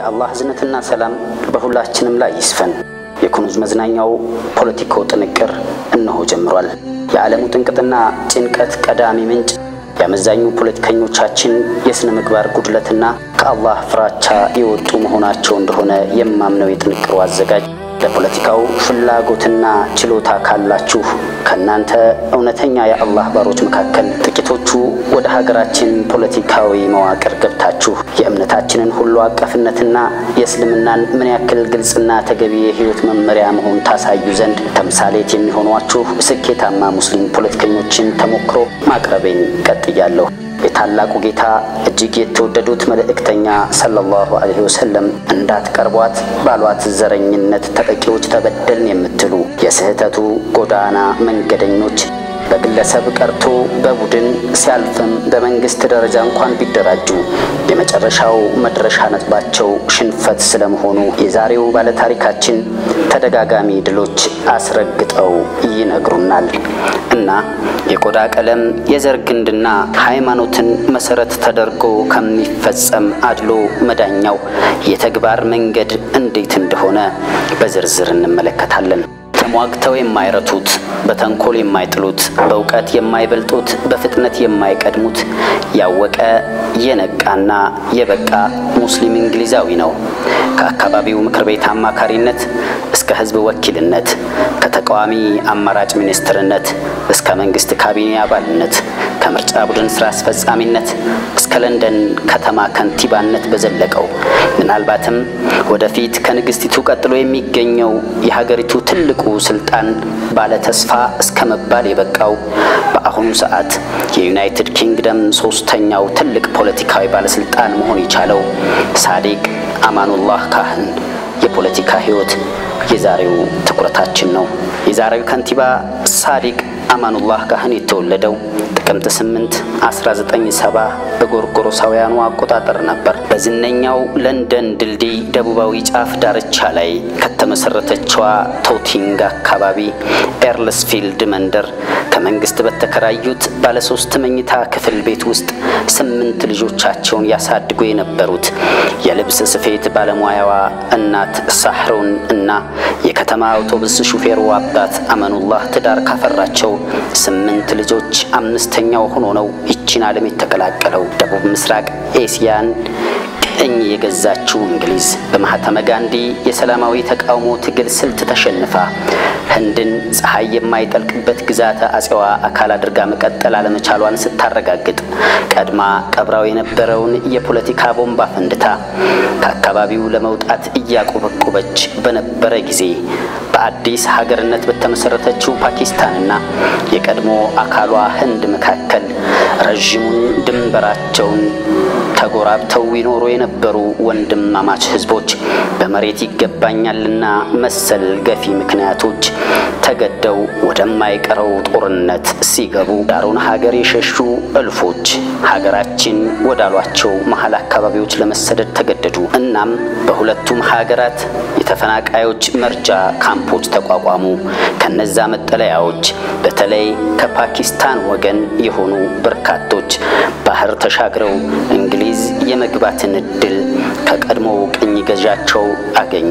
የአላህ እዝነትና ሰላም በሁላችንም ላይ ይስፈን። የኩኑዝ መዝናኛው ፖለቲኮ ጥንቅር እነሆ ጀምሯል። የዓለሙ ጥንቅጥና ጭንቀት ቀዳሚ ምንጭ የአመዛኙ ፖለቲከኞቻችን የሥነ ምግባር ጉድለትና ከአላህ ፍራቻ የወጡ መሆናቸው እንደሆነ የማምነው የጥንቅሩ አዘጋጅ ለፖለቲካው ፍላጎትና ችሎታ ካላችሁ ከእናንተ እውነተኛ የአላህ ባሮች መካከል ጥቂቶቹ ወደ ሀገራችን ፖለቲካዊ መዋቅር ገብታችሁ የእምነታችንን ሁሉ አቀፍነትና የእስልምናን ምን ያክል ግልጽና ተገቢ የሕይወት መመሪያ መሆን ታሳዩ ዘንድ ተምሳሌት የሚሆኗችሁ ስኬታማ ሙስሊም ፖለቲከኞችን ተሞክሮ ማቅረቤን ቀጥያለሁ። የታላቁ ጌታ እጅግ የተወደዱት መልእክተኛ ሰለላሁ ዐለይሂ ወሰለም እንዳትቀርቧት ባሏት ዘረኝነት ተጠቂዎች ተበደልን የምትሉ የስህተቱ ጎዳና መንገደኞች በግለሰብ ቀርቶ በቡድን ሲያልፍም በመንግስት ደረጃ እንኳን ቢደራጁ የመጨረሻው መድረሻ ነጥባቸው ሽንፈት ስለመሆኑ የዛሬው ባለታሪካችን ተደጋጋሚ ድሎች አስረግጠው ይነግሩናል። እና የቆዳ ቀለም፣ የዘር ግንድና ሃይማኖትን መሰረት ተደርጎ ከሚፈጸም አድሎ መዳኛው የተግባር መንገድ እንዴት እንደሆነ በዝርዝር እንመለከታለን። ተሟግተው የማይረቱት፣ በተንኮል የማይጥሉት፣ በእውቀት የማይበልጡት፣ በፍጥነት የማይቀድሙት ያወቀ የነቃና የበቃ ሙስሊም እንግሊዛዊ ነው። ከአካባቢው ምክር ቤት አማካሪነት እስከ ሕዝብ ወኪልነት፣ ከተቃዋሚ አማራጭ ሚኒስትርነት እስከ መንግስት ካቢኔ አባልነት፣ ከምርጫ ቡድን ስራ አስፈጻሚነት እስከ ለንደን ከተማ ከንቲባነት በዘለቀው ምናልባትም ወደፊት ከንግስቲቱ ቀጥሎ የሚገኘው የሀገሪቱ ትልቁ ስልጣን ባለተስፋ እስከ መባል የበቃው በአሁኑ ሰዓት የዩናይትድ ኪንግደም ሶስተኛው ትልቅ ፖለቲካዊ ባለስልጣን መሆን የቻለው ሳዲቅ አማኑላህ ካህን የፖለቲካ ህይወት የዛሬው ትኩረታችን ነው። የዛሬው ከንቲባ ሳዲቅ አማኑላህ ካህን የተወለደው ጥቅምት 8 1970 በጎርጎሮሳውያኑ አቆጣጠር ነበር። በዝነኛው ለንደን ድልድይ ደቡባዊ ጫፍ ዳርቻ ላይ ከተመሰረተችዋ ቶቲንግ አካባቢ ኤርልስፊልድ መንደር ከመንግስት በተከራዩት ባለሶስት መኝታ ክፍል ቤት ውስጥ ስምንት ልጆቻቸውን ያሳድጉ የነበሩት የልብስ ስፌት ባለሙያዋ እናት ሳህሩን እና የከተማ አውቶቡስ ሹፌሩ አባት አመኑላህ ትዳር ካፈራቸው ስምንት ልጆች አምስተኛው ሆኖ ነው ይቺን ዓለም የተቀላቀለው። ደቡብ ምስራቅ ኤስያን ቅኝ የገዛችው እንግሊዝ በማህተመ ጋንዲ የሰላማዊ ተቃውሞ ትግል ስልት ተሸንፋ ህንድን ፀሐይ የማይጠልቅበት ግዛተ አጼዋ አካል አድርጋ መቀጠል አለመቻሏን ስታረጋግጥ ቀድማ ቀብራው የነበረውን የፖለቲካ ቦምባ ፈንድታ ከአካባቢው ለመውጣት እያቆበቆበች በነበረ ጊዜ በአዲስ ሀገርነት በተመሰረተችው ፓኪስታንና የቀድሞ አካሏ ህንድ መካከል ረዥሙን ድንበራቸውን ተጎራብተው ይኖሩ የነበሩ ወንድማማች ህዝቦች በመሬት ይገባኛልና መሰል ገፊ ምክንያቶች ተገደው ወደማይቀረው ጦርነት ሲገቡ ዳሩን ሀገር የሸሹ እልፎች ሀገራችን ወዳሏቸው መሀል አካባቢዎች ለመሰደድ ተገደዱ። እናም በሁለቱም ሀገራት የተፈናቃዮች መርጃ ካምፖች ተቋቋሙ። ከነዛ መጠለያዎች በተለይ ከፓኪስታን ወገን የሆኑ በርካቶች ባህር ተሻግረው እንግሊዝ የመግባትን እድል ከቀድሞው ቅኝ ገዣቸው አገኙ።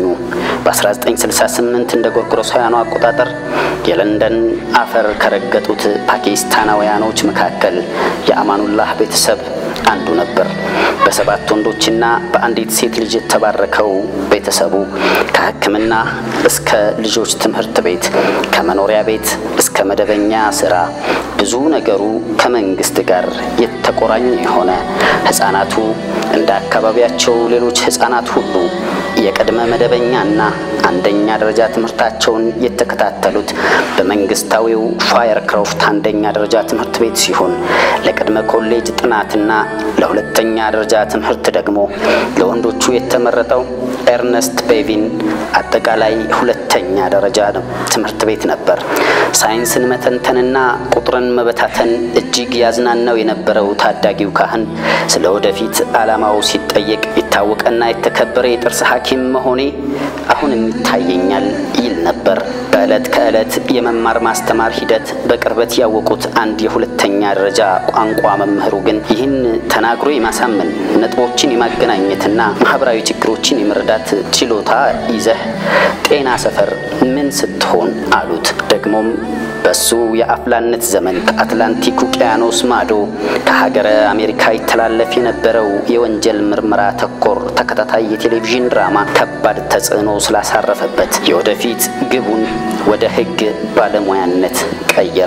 በ1968 እንደ ጎርጎሮሳውያኑ አቆጣጠር የለንደን አፈር ከረገጡት ፓኪስታናውያኖች መካከል የአማኑላህ ቤተሰብ አንዱ ነበር። በሰባት ወንዶችና በአንዲት ሴት ልጅ የተባረከው ቤተሰቡ ከሕክምና እስከ ልጆች ትምህርት ቤት፣ ከመኖሪያ ቤት እስከ መደበኛ ስራ ብዙ ነገሩ ከመንግስት ጋር የተቆራኘ የሆነ ሕፃናቱ እንደ አካባቢያቸው ሌሎች ሕፃናት ሁሉ የቅድመ መደበኛና አንደኛ ደረጃ ትምህርታቸውን የተከታተሉት በመንግስታዊው ፋየር ክሮፍት አንደኛ ደረጃ ትምህርት ቤት ሲሆን ለቅድመ ኮሌጅ ጥናትና ለሁለተኛ ደረጃ ትምህርት ደግሞ ለወንዶቹ የተመረጠው ኤርነስት ቤቪን አጠቃላይ ሁለተኛ ደረጃ ትምህርት ቤት ነበር። ሳይንስን መተንተንና ቁጥርን መበታተን እጅግ ያዝናናው የነበረው ታዳጊው ካህን ስለ ወደፊት ዓላማው ሲጠየቅ የታወቀና የተከበረ የጥርስ ሐኪም መሆኔ አሁንም ይታየኛል ይል ነበር። በዕለት ከዕለት የመማር ማስተማር ሂደት በቅርበት ያወቁት አንድ የሁለተኛ ደረጃ ቋንቋ መምህሩ ግን ይህን ተናግሮ የማሳመን ነጥቦችን የማገናኘትና ማህበራዊ ችግሮችን የመረዳት ችሎታ ይዘህ ጤና ሰፈር ምን ስትሆን አሉት። ደግሞም በሱ የአፍላነት ዘመን ከአትላንቲክ ውቅያኖስ ማዶ ከሀገረ አሜሪካ ይተላለፍ የነበረው የወንጀል ምርመራ ተኮር ተከታታይ የቴሌቪዥን ድራማ ከባድ ተጽዕኖ ስላሳረፈበት የወደፊት ግቡን ወደ ሕግ ባለሙያነት ቀየረ።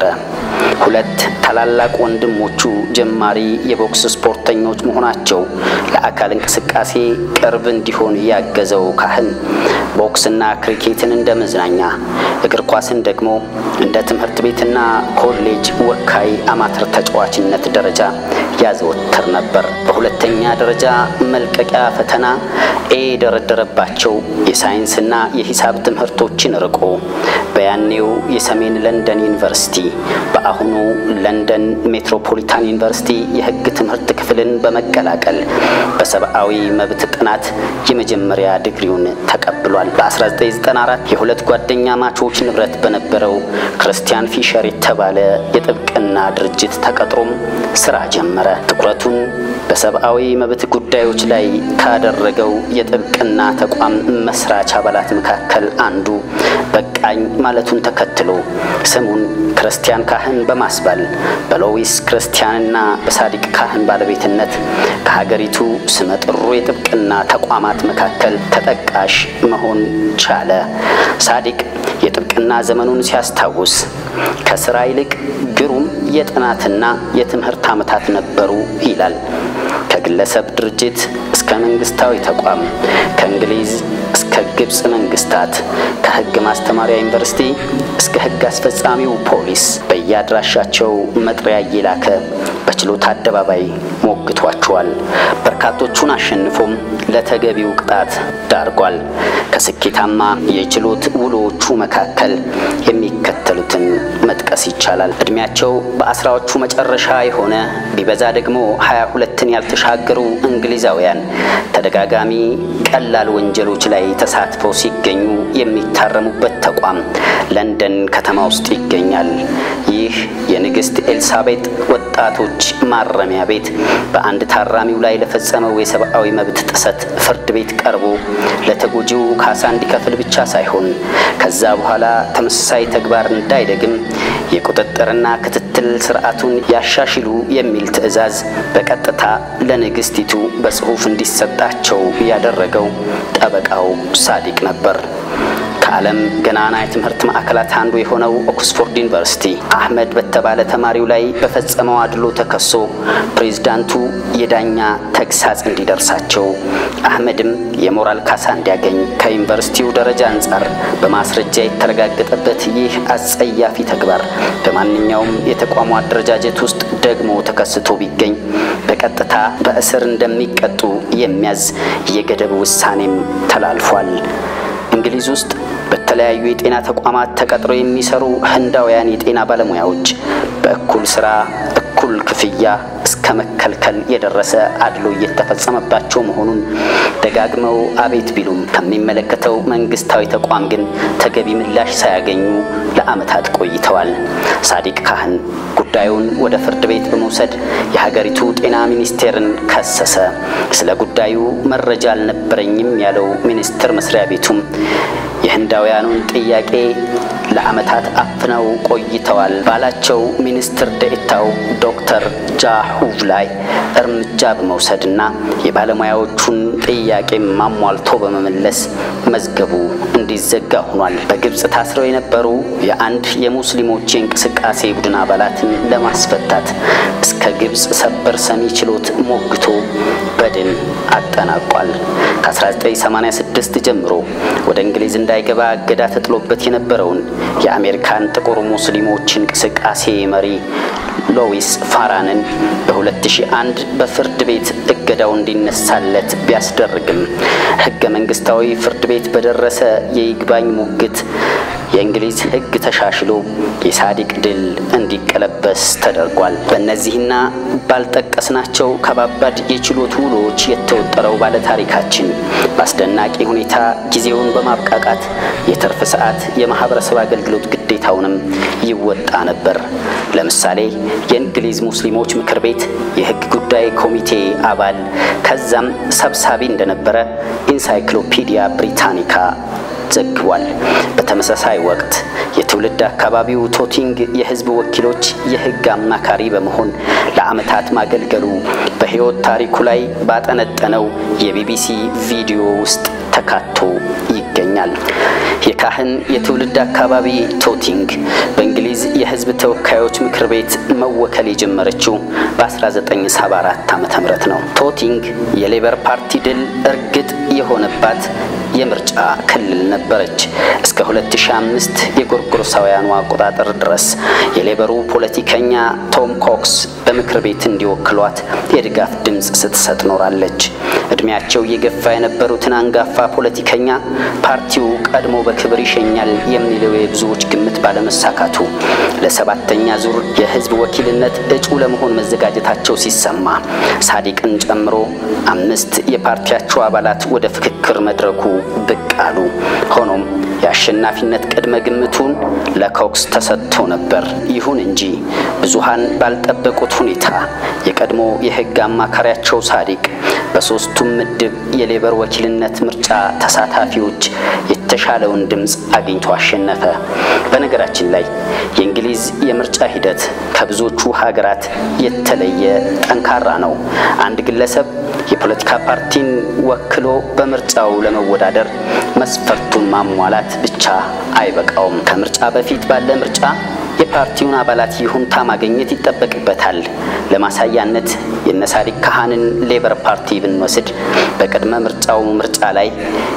ሁለት ታላላቅ ወንድሞቹ ጀማሪ የቦክስ ስፖርተኞች መሆናቸው ለአካል እንቅስቃሴ ቅርብ እንዲሆን ያገዘው ካህን ቦክስና ክሪኬትን እንደ መዝናኛ፣ እግር ኳስን ደግሞ እንደ ትምህርት ቤትና ኮሌጅ ወካይ አማተር ተጫዋችነት ደረጃ ያዘወትር ነበር። በሁለተኛ ደረጃ መልቀቂያ ፈተና ኤ የደረደረባቸው የሳይንስና የሂሳብ ትምህርቶችን ርቆ በያኔው የሰሜን ለንደን ዩኒቨርሲቲ በአሁኑ ለንደን ሜትሮፖሊታን ዩኒቨርሲቲ የሕግ ትምህርት ክፍልን በመቀላቀል በሰብአዊ መብት ጥናት የመጀመሪያ ዲግሪውን ተቀብሏል። በ1994 የሁለት ጓደኛ ማቾች ንብረት በነበረው ክርስቲያን ፊሸር የተባለ የጥብቅና ድርጅት ተቀጥሮም ስራ ጀመረ። ትኩረቱን በሰብአዊ መብት ጉዳዮች ላይ ካደረገው የጥብቅና ተቋም መስራች አባላት መካከል አንዱ በቃኝ ማለቱን ተከትሎ ስሙን ክርስቲያን ካህን በማስባል በሎዊስ ክርስቲያንና በሳዲቅ ካህን ባለቤትነት ከሀገሪቱ ስመጥሩ የጥብቅና ተቋማት መካከል ተጠቃሽ መሆን ቻለ። ሳዲቅ የጥብቅና ዘመኑን ሲያስታውስ ከስራ ይልቅ ግሩም የጥናትና የትምህርት ዓመታት ነበሩ ይላል። ከግለሰብ ድርጅት እስከ መንግስታዊ ተቋም፣ ከእንግሊዝ እስከ ግብፅ መንግስታት፣ ከህግ ማስተማሪያ ዩኒቨርሲቲ እስከ ህግ አስፈጻሚው ፖሊስ በየአድራሻቸው መጥሪያ እየላከ በችሎት አደባባይ ሞግቷቸዋል። በርካቶቹን አሸንፎም ለተገቢው ቅጣት ዳርጓል። ከስኬታማ የችሎት ውሎዎቹ መካከል የሚከተሉትን መጥቀስ ይቻላል። እድሜያቸው በአስራዎቹ መጨረሻ የሆነ ቢበዛ ደግሞ ሀያ ሁለትን ያልተሻገሩ እንግሊዛውያን ተደጋጋሚ ቀላል ወንጀሎች ላይ ተሳትፈው ሲገኙ የሚታረሙበት ተቋም ለንደን ከተማ ውስጥ ይገኛል። ይህ የንግሥት ኤልሳቤጥ ወጣቶች ማረሚያ ቤት በአንድ ታራሚው ላይ ለፈጸመው የሰብአዊ መብት ጥሰት ፍርድ ቤት ቀርቦ ለተጎጂው ካሳ እንዲከፍል ብቻ ሳይሆን ከዛ በኋላ ተመሳሳይ ተግባር እንዳይደግም የቁጥጥርና ክትትል ስርዓቱን ያሻሽሉ የሚል ትዕዛዝ በቀጥታ ለንግሥቲቱ በጽሑፍ እንዲሰጣቸው ያደረገው ጠበቃው ሳዲቅ ነበር። ከዓለም ገናና የትምህርት ማዕከላት አንዱ የሆነው ኦክስፎርድ ዩኒቨርሲቲ አህመድ በተባለ ተማሪው ላይ በፈጸመው አድሎ ተከሶ ፕሬዝዳንቱ የዳኛ ተግሳጽ እንዲደርሳቸው አህመድም የሞራል ካሳ እንዲያገኝ ከዩኒቨርሲቲው ደረጃ አንጻር በማስረጃ የተረጋገጠበት ይህ አጸያፊ ተግባር በማንኛውም የተቋሙ አደረጃጀት ውስጥ ደግሞ ተከስቶ ቢገኝ በቀጥታ በእስር እንደሚቀጡ የሚያዝ የገደብ ውሳኔም ተላልፏል። እንግሊዝ ውስጥ በተለያዩ የጤና ተቋማት ተቀጥረው የሚሰሩ ህንዳውያን የጤና ባለሙያዎች በእኩል ስራ እኩል ክፍያ እስከ መከልከል የደረሰ አድሎ እየተፈጸመባቸው መሆኑን ደጋግመው አቤት ቢሉም ከሚመለከተው መንግስታዊ ተቋም ግን ተገቢ ምላሽ ሳያገኙ ለዓመታት ቆይተዋል። ሳዲቅ ካህን ጉዳዩን ወደ ፍርድ ቤት በመውሰድ የሀገሪቱ ጤና ሚኒስቴርን ከሰሰ። ስለ ጉዳዩ መረጃ አልነበረኝም ያለው ሚኒስቴር መስሪያ ቤቱም የህንዳውያኑን ጥያቄ ለዓመታት አፍነው ቆይተዋል ባላቸው ሚኒስትር ደኤታው ዶክተር ጃሁቭ ላይ እርምጃ በመውሰድና የባለሙያዎቹን ጥያቄ ማሟልቶ በመመለስ መዝገቡ እንዲዘጋ ሆኗል። በግብፅ ታስረው የነበሩ የአንድ የሙስሊሞች የእንቅስቃሴ ቡድን አባላትን ለማስፈታት እስከ ግብፅ ሰበር ሰሚ ችሎት ሞግቶ በድል አጠናቋል። ከ1986 ጀምሮ ወደ እንግሊዝ እንዳይገባ እገዳ ተጥሎበት የነበረውን የአሜሪካን ጥቁር ሙስሊሞች እንቅስቃሴ መሪ ሎዊስ ፋራንን በ2001 በፍርድ ቤት እገዳው እንዲነሳለት ቢያስደርግም ሕገ መንግስታዊ ፍርድ ቤት በደረሰ የይግባኝ ሙግት የእንግሊዝ ሕግ ተሻሽሎ የሳዲቅ ድል እንዲቀለበስ ተደርጓል። በእነዚህና ባልጠቀስናቸው ከባባድ የችሎት ውሎች የተወጠረው ባለታሪካችን በአስደናቂ ሁኔታ ጊዜውን በማብቃቃት የትርፍ ሰዓት የማህበረሰብ አገልግሎት ግዴታውንም ይወጣ ነበር። ለምሳሌ የእንግሊዝ ሙስሊሞች ምክር ቤት የሕግ ጉዳይ ኮሚቴ አባል ከዛም ሰብሳቢ እንደነበረ ኢንሳይክሎፒዲያ ብሪታኒካ ዘግቧል። በተመሳሳይ ወቅት የትውልድ አካባቢው ቶቲንግ የህዝብ ወኪሎች የህግ አማካሪ በመሆን ለዓመታት ማገልገሉ በሕይወት ታሪኩ ላይ ባጠነጠነው የቢቢሲ ቪዲዮ ውስጥ ተካቶ ይገኛል። የካህን የትውልድ አካባቢ ቶቲንግ በእንግሊዝ የህዝብ ተወካዮች ምክር ቤት መወከል የጀመረችው በ1974 ዓ.ም ነው። ቶቲንግ የሌበር ፓርቲ ድል እርግጥ የሆነባት የምርጫ ክልል ነበረች። እስከ 2005 የጎርጎሮሳውያኑ አቆጣጠር ድረስ የሌበሩ ፖለቲከኛ ቶም ኮክስ በምክር ቤት እንዲወክሏት የድጋፍ ድምፅ ስትሰጥ ኖራለች። እድሜያቸው እየገፋ የነበሩትን አንጋፋ ፖለቲከኛ ፓርቲው ቀድሞ በክብር ይሸኛል የሚለው የብዙዎች ግምት ባለመሳካቱ ለሰባተኛ ዙር የህዝብ ወኪልነት እጩ ለመሆን መዘጋጀታቸው ሲሰማ ሳዲቅን ጨምሮ አምስት የፓርቲያቸው አባላት ወደ ፍክክር መድረኩ ብቅ አሉ። ሆኖም የአሸናፊነት ቅድመ ግምቱን ለኮክስ ተሰጥቶ ነበር። ይሁን እንጂ ብዙሃን ባልጠበቁት ሁኔታ የቀድሞ የህግ አማካሪያቸው ሳዲቅ በሶስቱም ምድብ የሌበር ወኪልነት ምርጫ ተሳታፊዎች የተሻለውን ድምፅ አግኝቶ አሸነፈ። በነገራችን ላይ የእንግሊዝ የምርጫ ሂደት ከብዙዎቹ ሀገራት የተለየ ጠንካራ ነው። አንድ ግለሰብ የፖለቲካ ፓርቲን ወክሎ በምርጫው ለመወዳደር መስፈርቱን ማሟላት ብቻ አይበቃውም። ከምርጫ በፊት ባለ ምርጫ የፓርቲውን አባላት ይሁንታ ማግኘት ይጠበቅበታል። ለማሳያነት የነሳዲቅ ካህንን ሌበር ፓርቲ ብንወስድ በቅድመ ምርጫው ምርጫ ላይ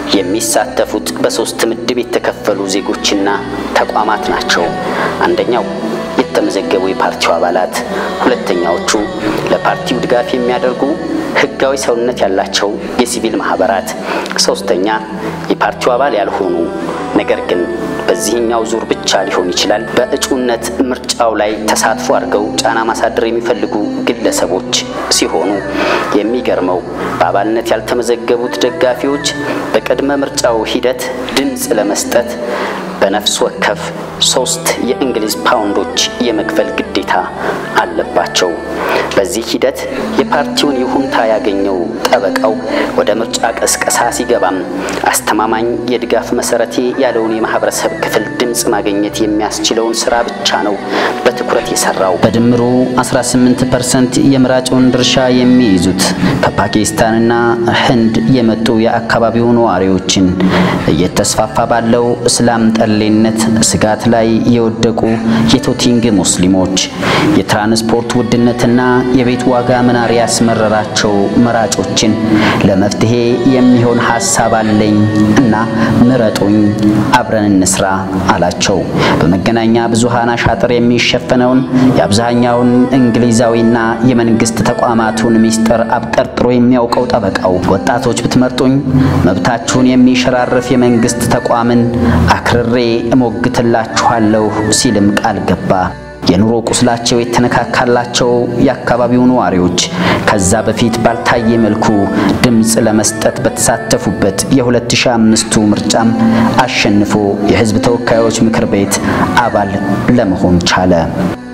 የሚሳተፉት በሶስት ምድብ የተከፈሉ ዜጎችና ተቋማት ናቸው። አንደኛው የተመዘገቡ የፓርቲው አባላት፣ ሁለተኛዎቹ ለፓርቲው ድጋፍ የሚያደርጉ ህጋዊ ሰውነት ያላቸው የሲቪል ማህበራት፣ ሶስተኛ የፓርቲው አባል ያልሆኑ ነገር ግን በዚህኛው ዙር ብቻ ሊሆን ይችላል በእጩነት ምርጫው ላይ ተሳትፎ አድርገው ጫና ማሳደር የሚፈልጉ ግለሰቦች ሲሆኑ የሚገርመው በአባልነት ያልተመዘገቡት ደጋፊዎች በቅድመ ምርጫው ሂደት ድምፅ ለመስጠት በነፍስ ወከፍ ሶስት የእንግሊዝ ፓውንዶች የመክፈል ግዴታ አለባቸው። በዚህ ሂደት የፓርቲውን ይሁንታ ያገኘው ጠበቃው ወደ ምርጫ ቀስቀሳ ሲገባም አስተማማኝ የድጋፍ መሰረቴ ያለውን የማህበረሰብ ክፍል ድምፅ ማግኘት የሚያስችለውን ስራ ብቻ ነው በትኩረት የሰራው። በድምሩ 18 ፐርሰንት የምራጩን ድርሻ የሚይዙት ከፓኪስታንና ህንድ የመጡ የአካባቢው ነዋሪዎችን እየተስፋፋ ባለው እስላም ጠሌነት ስጋት ላይ የወደቁ የቶቲንግ ሙስሊሞች የትራንስፖርት ውድነትና የቤት ዋጋ መናር ያስመረራቸው መራጮችን ለመፍትሄ የሚሆን ሀሳብ አለኝ እና ምረጡኝ፣ አብረን እንስራ አላቸው። በመገናኛ ብዙሃን አሻጥር የሚሸፈነውን የአብዛኛውን እንግሊዛዊና የመንግስት ተቋማቱን ሚስጥር አብጠርጥሮ የሚያውቀው ጠበቃው ወጣቶች ብትመርጡኝ መብታችሁን የሚሸራርፍ የመንግስት ተቋምን አክርሬ እሞግትላችኋለሁ ሲልም ቃል ገባ። የኑሮ ቁስላቸው የተነካካላቸው የአካባቢው ነዋሪዎች ከዛ በፊት ባልታየ መልኩ ድምፅ ለመስጠት በተሳተፉበት የ2005ቱ ምርጫም አሸንፎ የህዝብ ተወካዮች ምክር ቤት አባል ለመሆን ቻለ።